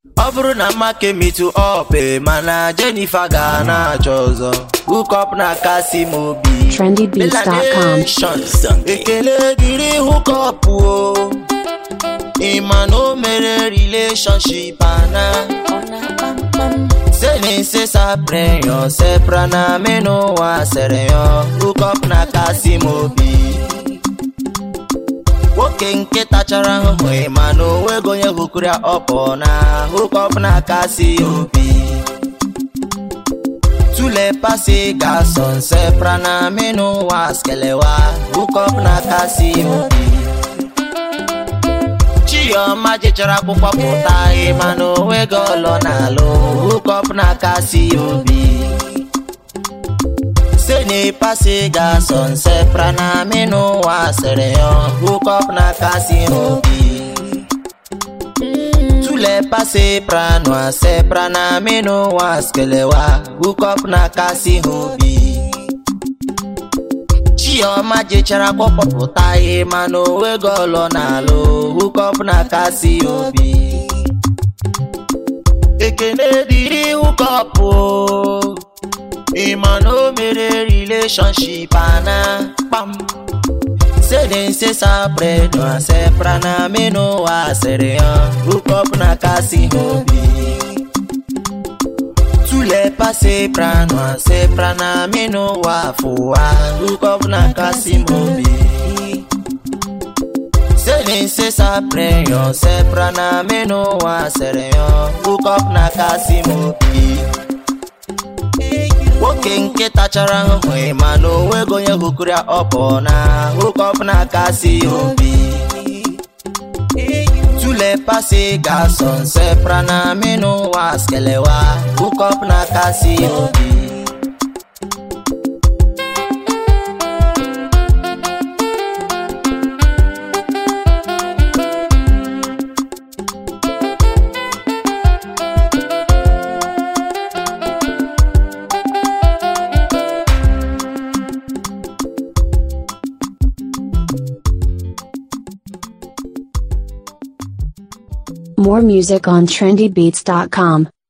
ọ bụrụ na mma metu ọpe mana Jennifer ga na-achọ ọzọ hookup na kasị m obi trendybeats.com. Nation. ekele dịrị hookup o ịma na o mere relationship ana senese saprenyo sepra na menụwa sere yo hookup na kasị m obi nwoke nke tachara ahụhụ ịma na onwego onye hụkụrụ ya ọpọ na hookup na kasị ya obi tule pasi gason sepra na menụwa skelewa hookup na kasị ya obi chioma jechara akwụkwọ pụta ịma na onwego ọlọ na-alụ hookup na kasị ya obi sene pasi gason sepra na menụwa sere yo hookup na kasị ya obi tule pasi pranwa sepra na menụwa skelewa hookup na kasị ha obi chioma jechara kpọpụta ihe mana onwego ọlọ na-alụ hookup na kasị ya obi ekene dịrị hookup o ịma na o mere relationship ana kpam sedense sapredo sepra na menụwa sịrị ya hookup na kasị ha obi tule pase prano sepra na menụwa fụwa hookup na kasị m obi sedense sapreyo sepra na menụwa sịrị ya hookup na kasị m obi nwoke nke tachara ahụhụ ịma na onwego onye hụkụrụ ya ọpọ na hookup na kasị ya obi tule pasi gason sepra na menụwa skelewa hookup na kasị ya obi More music on trendybeats.com.